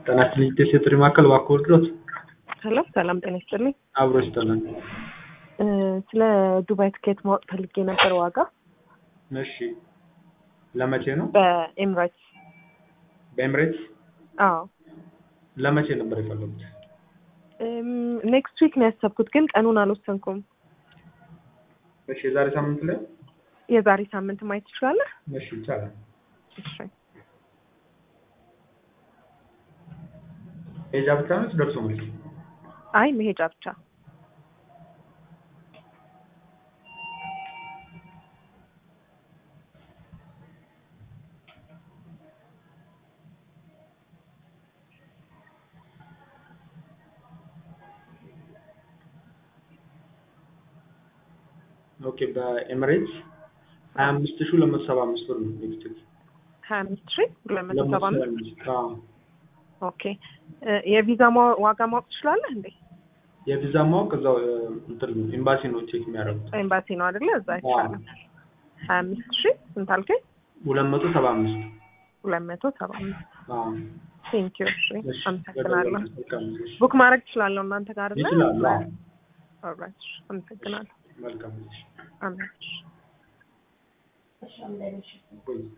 ጤና ይስጥልኝ የሴት ማዕከል እባክዎ እርዶት? ሄሎ ሰላም ጤና ይስጥልኝ። አብሮ ይስጥልን። እ ስለ ዱባይ ትኬት ማወቅ ፈልጌ ነበር ዋጋ እሺ ለመቼ ነው? በኤምሬትስ። በኤምሬትስ አዎ ለመቼ ነበር የፈለጉት? ኔክስት ዊክ ነው ያሰብኩት፣ ግን ቀኑን አልወሰንኩም። እሺ የዛሬ ሳምንት ላይ የዛሬ ሳምንት ማየት ትችላለህ? እሺ ይቻላል። እሺ ሄጃ ብቻ ነች ደርሶ መልስ? አይ መሄጃ ብቻ። ኦኬ በኤምሬትስ ሀያ አምስት ሺህ ሁለት መቶ ሰባ አምስት ብር ነው ኔክስት ዊክ ሀያ አምስት ሺህ ሁለት መቶ ሰባ አምስት አዎ ኦኬ እ የቪዛ ማ- ዋጋ ማወቅ ትችላለህ እንዴ? የቪዛ ማወቅ እዛው እ፣ እንትን ነው ኤምባሲ ነው ቼክ የሚያደርጉት ኤምባሲ ነው አይደለ? እዛ ይቻላል። ሀያ አምስት ሺህ ስንት አልከኝ? ሁለት መቶ ሰባ አምስት ሁለት መቶ ሰባ አምስት አዎ ቴንኪዩ። እሺ እሺ አመሰግናለሁ። መልካም እሺ ቡክ ማድረግ እችላለሁ እናንተ ጋር አይደለ? ይችላሉ አዎ ኦልራይት አመሰግናለሁ። መልካም እሺ አሜን። ቆይ